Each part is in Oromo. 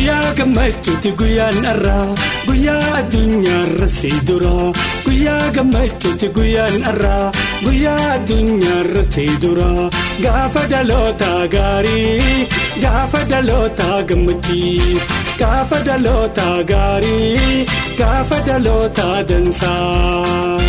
guyyaa gammachuuti guyyaan irraa guyyaa addunyaarra si dura guyyaa gammachuuti guyyaan irraa guyyaa addunyaarra si dura gaafa dhaloota gaarii gaafa dhaloota gammachiis gaafa dhaloota gaarii gaafa dhaloota dansaa.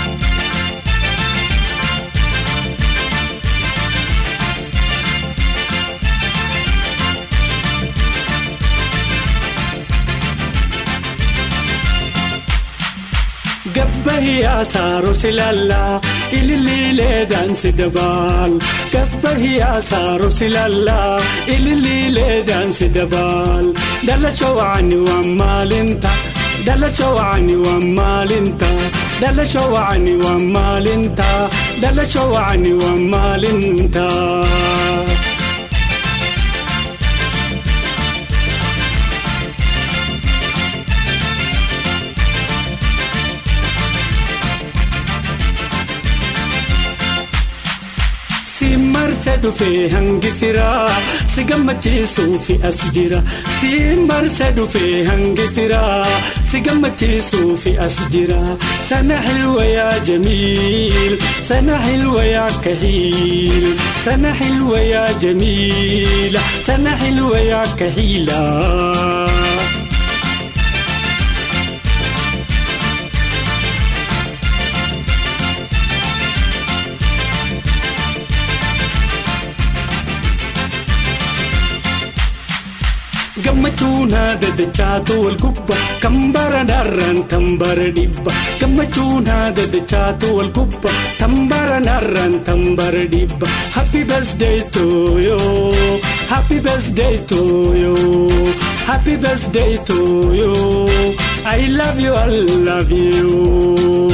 Gabbahiyaa saaroti lallaa ililiilee daansi dabaal. Gabbahiyaa saaroti lallaa ililiilee daansi dabaal. Dalacha wacani waan maalinta. Dalacha wacani waan maalinta. Dalacha wacani waan maalinta. Dalacha wacani waan maalinta. marse dhufee hangi firaa si gammachiisuufi as jira si marse dhufee hangi firaa si gammachiisuufi as jira sana xilwa yaa jamiil sana xilwa yaa kaxiil sana xilwa yaa jamiila sana xilwa yaa kaxiila. gammachuun haadha dachaatu wal gubba kan bara narraan tan bara dhibba gammachuun haadha dachaatu wal gubba tan bara narraan tan bara dhibba happy birthday to you happy birthday to you happy birthday to you I love you I love you.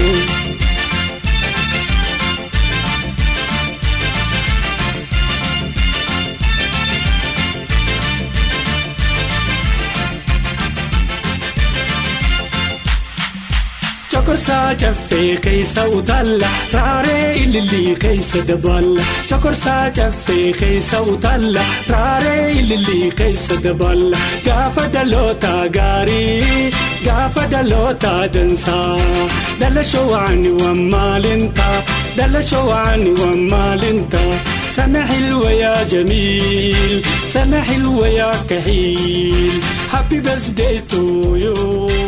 Cokorsaa caffee keessa utalla raaree ilillii keessa dabala. Cokorsaa caffee keessa utalla raaree ilillii keessa dabala. Gaafa dhaloota gaarii gaafa dhaloota dansaa. Dhalasho waani waan maalinta dhalasho waani waan maalinta. Sana xilwa yaa jamiil sana xilwa yaa kaxiil. Happy birthday to you.